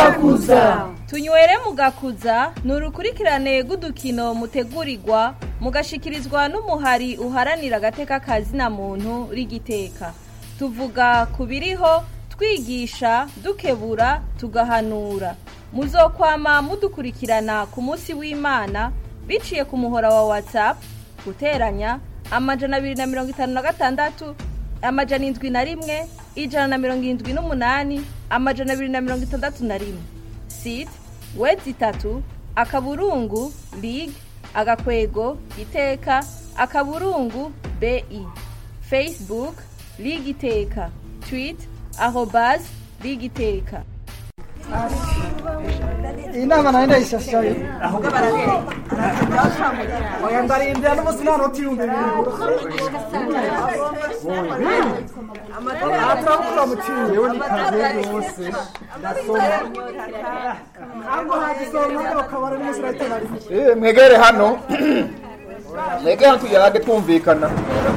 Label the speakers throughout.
Speaker 1: mugakuza
Speaker 2: tunywere mugakuza ni urukurikirane rw'udukino mutegurirwa mugashikirizwa n'umuhari uharanira agateka kazina muntu rigiteka tuvuga ku biriho twigisha dukebura tugahanura muzokwama mudukurikirana ku munsi w'imana biciye ku muhora wa whatsapp guteranya amajana abiri na mirongo itanu na gatandatu amajana indwi na rimwe ijana na mirongo irindwi n'umunani amajana abiri na mirongo itandatu na rimwe site wedi itatu akaburungu lig agakwego iteka akaburungu bi facebook lig iteka twit arobas lig iteka
Speaker 3: iyi nama nayo ndayishashaye oya ndarindira n'umunsi nta noti ibihumbi bibiri aha turavuga muciye yewe ni kaze yose ndasoma ntabwo hagisoma ngo kabara n'umunsi urahita rimwe
Speaker 4: Eh, mwegere hano mwegere hano tuyage twumvikana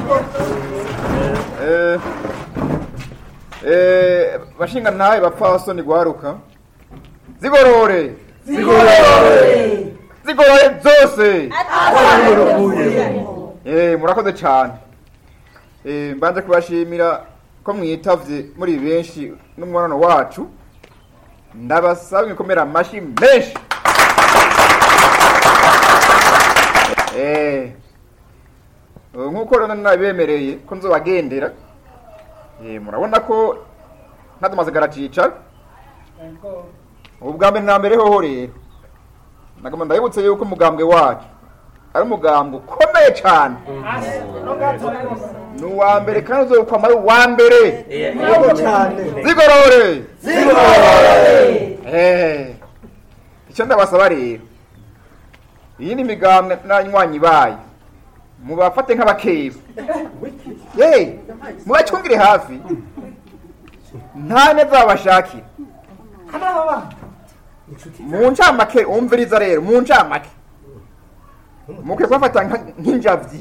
Speaker 4: Eh, eh, bashinga ntahe bapfasoni gwaruka zigorore zigorore zigorore zose Eh, murakoze cyane Eh, mbanje kubashimira ko mwitavye muri benshi n'umubonano wacu ndabasaba mwikomera amashi menshi Eh, ubu nk'uko rero nabibemereye ko nzobagendera Eh, murabona ko ntatumaze garacicara ubu bwa mbere na mbere hoho rero nagomba ndabibutse yuko umugambwe wacu ari umugambwe ukomeye cyane ni uwa mbere kandi uzokwama ari uwa mbere
Speaker 3: yego cyane
Speaker 4: zigorore Eh, icyo ndabasaba rero iyi ni migambwe n'abanywanyi bayo mubafate nk'abakeba ye mubacungire hafi nta neza babashakira mu ncamake umviriza rero mu ncamake mukwiye kubafata nka- nk'injavyi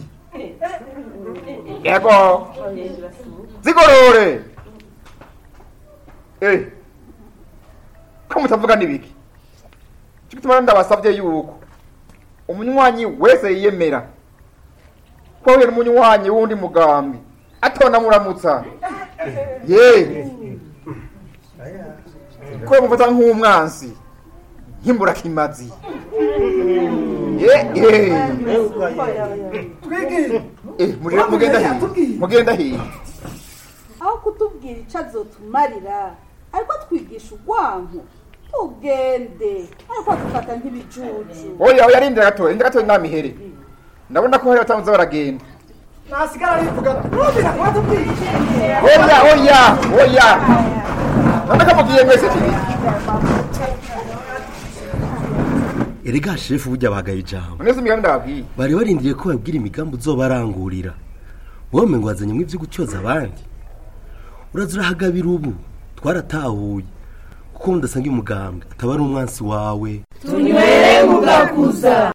Speaker 4: yego zigorore eh ko mutavuga n'ibiki cyo gituma rero ndabasabye yuko umunywanyi wese yiyemera ko ahuye n'umunywanyi w'undi mugambi atona muramutsa ye ko mufata nk'umwansi nk'imburakimazi ye ye
Speaker 3: twigire
Speaker 4: eh muri- mugenda hiye mugenda hiye
Speaker 1: aho kutubwira icyo azotumarira ariko twigisha urwanko tugende ariko dufata nk'ibijuju
Speaker 4: oya oya rindira gatoya rindira gatoya namihere ndabona ko hari batanze baragenda
Speaker 3: nasigara rivuga nubira watubwiye
Speaker 4: oya oya oya none ko mugiye mwese tibiri
Speaker 5: erega shefu burya bagaye ijambo
Speaker 4: neza imigambi ndababwiye
Speaker 5: bari barindiriye ko babwira imigambi uzobarangurira wowe ngo wazanye ibyo gutyoza abandi uraza urahagabira ubu twaratahuye kuko mudasanga umugambwe ataba ari umwansi wawe
Speaker 6: tunywere mugakuza